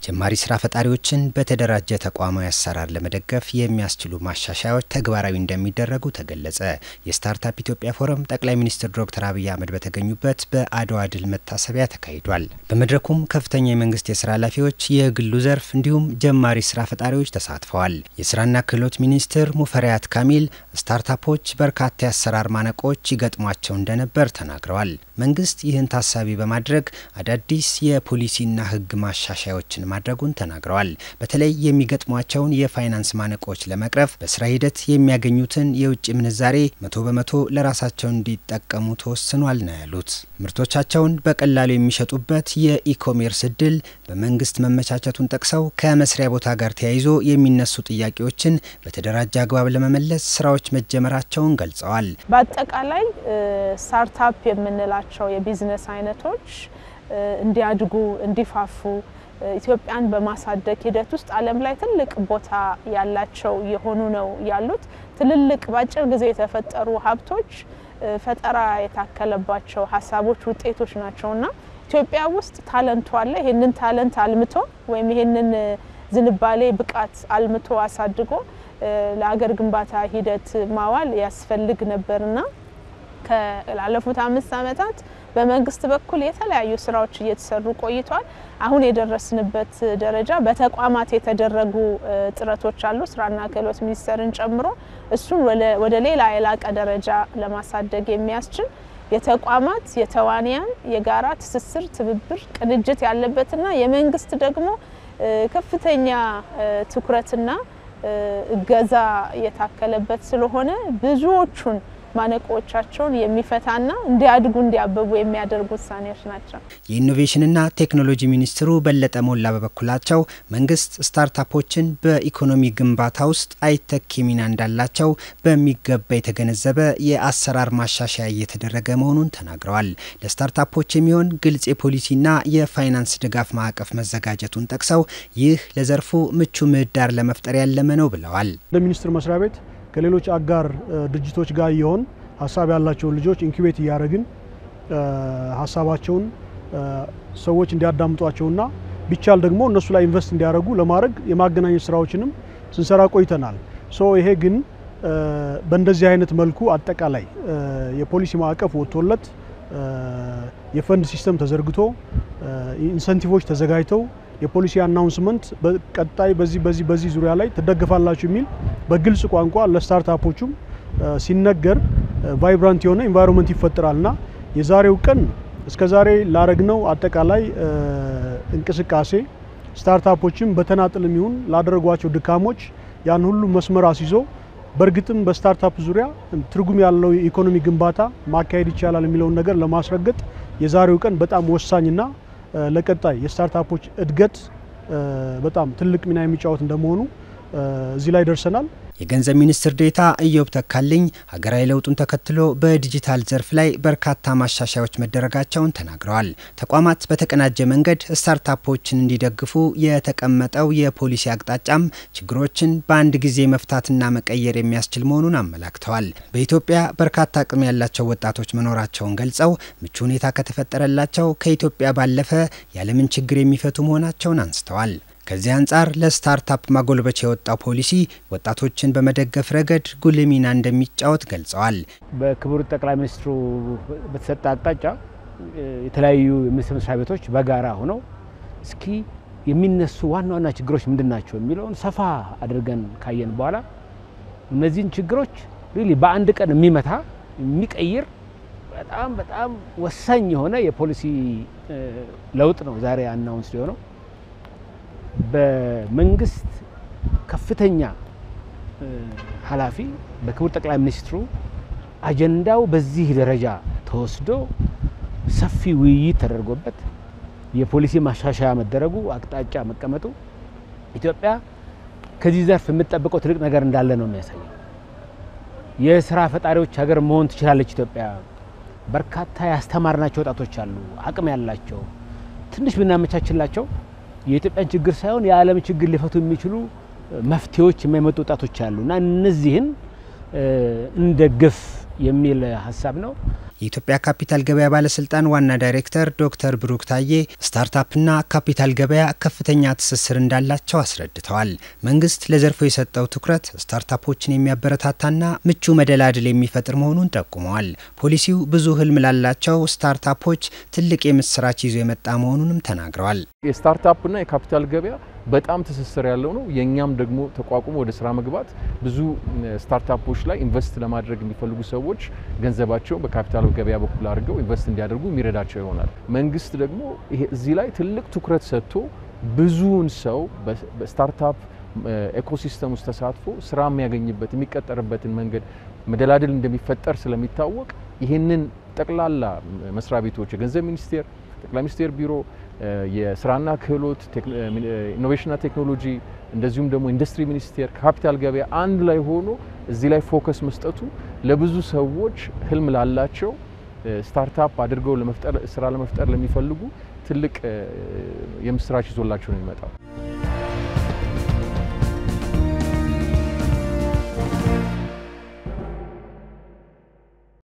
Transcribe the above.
ጀማሪ ስራ ፈጣሪዎችን በተደራጀ ተቋማዊ አሰራር ለመደገፍ የሚያስችሉ ማሻሻያዎች ተግባራዊ እንደሚደረጉ ተገለጸ። የስታርታፕ ኢትዮጵያ ፎረም ጠቅላይ ሚኒስትር ዶክተር አብይ አህመድ በተገኙበት በአድዋ ድል መታሰቢያ ተካሂዷል። በመድረኩም ከፍተኛ የመንግስት የስራ ኃላፊዎች፣ የግሉ ዘርፍ እንዲሁም ጀማሪ ስራ ፈጣሪዎች ተሳትፈዋል። የስራና ክህሎት ሚኒስትር ሙፈሪያት ካሚል ስታርታፖች በርካታ የአሰራር ማነቆች ይገጥሟቸው እንደነበር ተናግረዋል። መንግስት ይህን ታሳቢ በማድረግ አዳዲስ የፖሊሲና ሕግ ማሻሻያዎችን ማድረጉን ተናግረዋል። በተለይ የሚገጥሟቸውን የፋይናንስ ማነቆች ለመቅረፍ በስራ ሂደት የሚያገኙትን የውጭ ምንዛሬ መቶ በመቶ ለራሳቸው እንዲጠቀሙ ተወስኗል ነው ያሉት። ምርቶቻቸውን በቀላሉ የሚሸጡበት የኢኮሜርስ እድል በመንግስት መመቻቸቱን ጠቅሰው ከመስሪያ ቦታ ጋር ተያይዞ የሚነሱ ጥያቄዎችን በተደራጀ አግባብ ለመመለስ ስራዎች መጀመራቸውን ገልጸዋል። በአጠቃላይ ስታርታፕ የምንላቸው የቢዝነስ አይነቶች እንዲያድጉ እንዲፋፉ ኢትዮጵያን በማሳደግ ሂደት ውስጥ ዓለም ላይ ትልቅ ቦታ ያላቸው የሆኑ ነው ያሉት። ትልልቅ በአጭር ጊዜ የተፈጠሩ ሀብቶች ፈጠራ የታከለባቸው ሀሳቦች ውጤቶች ናቸውና ኢትዮጵያ ውስጥ ታለንቱ አለ። ይህንን ታለንት አልምቶ ወይም ይህንን ዝንባሌ ብቃት አልምቶ አሳድጎ ለሀገር ግንባታ ሂደት ማዋል ያስፈልግ ነበርና ላለፉት አምስት ዓመታት በመንግስት በኩል የተለያዩ ስራዎች እየተሰሩ ቆይቷል። አሁን የደረስንበት ደረጃ በተቋማት የተደረጉ ጥረቶች አሉ፣ ስራና ክህሎት ሚኒስቴርን ጨምሮ እሱን ወደ ሌላ የላቀ ደረጃ ለማሳደግ የሚያስችል የተቋማት የተዋንያን የጋራ ትስስር፣ ትብብር፣ ቅንጅት ያለበትና የመንግስት ደግሞ ከፍተኛ ትኩረትና እገዛ የታከለበት ስለሆነ ብዙዎቹን ማነቆቻቸውን የሚፈታና እንዲያድጉ እንዲያበቡ የሚያደርጉ ውሳኔዎች ናቸው። የኢኖቬሽንና ቴክኖሎጂ ሚኒስትሩ በለጠ ሞላ በበኩላቸው መንግስት ስታርታፖችን በኢኮኖሚ ግንባታ ውስጥ አይተኪ ሚና እንዳላቸው በሚገባ የተገነዘበ የአሰራር ማሻሻያ እየተደረገ መሆኑን ተናግረዋል። ለስታርታፖች የሚሆን ግልጽ የፖሊሲና የፋይናንስ ድጋፍ ማዕቀፍ መዘጋጀቱን ጠቅሰው ይህ ለዘርፉ ምቹ ምህዳር ለመፍጠር ያለመ ነው ብለዋል። እንደ ሚኒስቴር መስሪያ ቤት ከሌሎች አጋር ድርጅቶች ጋር የሆን ሀሳብ ያላቸውን ልጆች ኢንኩቤት እያደረግን ሀሳባቸውን ሰዎች እንዲያዳምጧቸውና ቢቻል ደግሞ እነሱ ላይ ኢንቨስት እንዲያደርጉ ለማድረግ የማገናኘት ስራዎችንም ስንሰራ ቆይተናል። ሶ ይሄ ግን በእንደዚህ አይነት መልኩ አጠቃላይ የፖሊሲ ማዕቀፍ ወጥቶለት የፈንድ ሲስተም ተዘርግቶ ኢንሰንቲቮች ተዘጋጅተው የፖሊሲ አናውንስመንት በቀጣይ በዚህ በዚህ በዚህ ዙሪያ ላይ ትደግፋላችሁ የሚል በግልጽ ቋንቋ ለስታርታፖቹም ሲነገር ቫይብራንት የሆነ ኢንቫይሮንመንት ይፈጠራልና የዛሬው ቀን እስከ ዛሬ ላረግነው አጠቃላይ እንቅስቃሴ ስታርታፖችም በተናጥልም ይሁን ላደረጓቸው ድካሞች ያን ሁሉ መስመር አስይዞ በእርግጥም በስታርታፕ ዙሪያ ትርጉም ያለው የኢኮኖሚ ግንባታ ማካሄድ ይቻላል የሚለውን ነገር ለማስረገጥ የዛሬው ቀን በጣም ወሳኝና ለቀጣይ የስታርታፖች እድገት በጣም ትልቅ ሚና የሚጫወት እንደመሆኑ እዚህ ላይ ደርሰናል። የገንዘብ ሚኒስትር ዴኤታ ኢዮብ ተካልኝ ሀገራዊ ለውጡን ተከትሎ በዲጂታል ዘርፍ ላይ በርካታ ማሻሻያዎች መደረጋቸውን ተናግረዋል። ተቋማት በተቀናጀ መንገድ ስታርታፖችን እንዲደግፉ የተቀመጠው የፖሊሲ አቅጣጫም ችግሮችን በአንድ ጊዜ መፍታትና መቀየር የሚያስችል መሆኑን አመላክተዋል። በኢትዮጵያ በርካታ አቅም ያላቸው ወጣቶች መኖራቸውን ገልጸው ምቹ ሁኔታ ከተፈጠረላቸው ከኢትዮጵያ ባለፈ የዓለምን ችግር የሚፈቱ መሆናቸውን አንስተዋል። ከዚህ አንጻር ለስታርታፕ ማጎልበቻ የወጣው ፖሊሲ ወጣቶችን በመደገፍ ረገድ ጉልህ ሚና እንደሚጫወት ገልጸዋል። በክቡር ጠቅላይ ሚኒስትሩ በተሰጠ አቅጣጫ የተለያዩ የሚኒስቴር መስሪያ ቤቶች በጋራ ሆነው እስኪ የሚነሱ ዋና ዋና ችግሮች ምንድን ናቸው የሚለውን ሰፋ አድርገን ካየን በኋላ እነዚህን ችግሮች ሪሊ በአንድ ቀን የሚመታ የሚቀይር በጣም በጣም ወሳኝ የሆነ የፖሊሲ ለውጥ ነው ዛሬ አናውንስ የሆነው። በመንግስት ከፍተኛ ኃላፊ በክቡር ጠቅላይ ሚኒስትሩ አጀንዳው በዚህ ደረጃ ተወስዶ ሰፊ ውይይት ተደርጎበት የፖሊሲ ማሻሻያ መደረጉ አቅጣጫ መቀመጡ ኢትዮጵያ ከዚህ ዘርፍ የምትጠብቀው ትልቅ ነገር እንዳለ ነው የሚያሳየው። የስራ ፈጣሪዎች ሀገር መሆን ትችላለች ኢትዮጵያ። በርካታ ያስተማርናቸው ወጣቶች አሉ፣ አቅም ያላቸው ትንሽ ብናመቻችላቸው የኢትዮጵያን ችግር ሳይሆን የዓለም ችግር ሊፈቱ የሚችሉ መፍትሄዎች የማይመጡ ወጣቶች አሉ እና እነዚህን እንደግፍ የሚል ሀሳብ ነው። የኢትዮጵያ ካፒታል ገበያ ባለስልጣን ዋና ዳይሬክተር ዶክተር ብሩክ ታዬ ስታርታፕና ካፒታል ገበያ ከፍተኛ ትስስር እንዳላቸው አስረድተዋል። መንግስት ለዘርፉ የሰጠው ትኩረት ስታርታፖችን የሚያበረታታና ምቹ መደላድል የሚፈጥር መሆኑን ጠቁመዋል። ፖሊሲው ብዙ ህልም ላላቸው ስታርታፖች ትልቅ የምስራች ይዞ የመጣ መሆኑንም ተናግረዋል። የስታርታፕና የካፒታል ገበያ በጣም ትስስር ያለው ነው። የእኛም ደግሞ ተቋቁሞ ወደ ስራ መግባት ብዙ ስታርታፖች ላይ ኢንቨስት ለማድረግ የሚፈልጉ ሰዎች ገንዘባቸው በካፒታል ገበያ በኩል አድርገው ኢንቨስት እንዲያደርጉ የሚረዳቸው ይሆናል። መንግስት ደግሞ እዚህ ላይ ትልቅ ትኩረት ሰጥቶ ብዙውን ሰው በስታርታፕ ኤኮሲስተም ውስጥ ተሳትፎ ስራ የሚያገኝበት የሚቀጠርበትን መንገድ መደላድል እንደሚፈጠር ስለሚታወቅ ይህንን ጠቅላላ መስሪያ ቤቶች የገንዘብ ሚኒስቴር፣ ጠቅላይ ሚኒስቴር ቢሮ፣ የስራና ክህሎት ኢኖቬሽንና ቴክኖሎጂ እንደዚሁም ደግሞ ኢንዱስትሪ ሚኒስቴር ካፒታል ገበያ አንድ ላይ ሆኖ እዚህ ላይ ፎከስ መስጠቱ ለብዙ ሰዎች ህልም ላላቸው ስታርታፕ አድርገው ለመፍጠር ስራ ለመፍጠር ለሚፈልጉ ትልቅ የምስራች ይዞላቸው ነው የሚመጣው።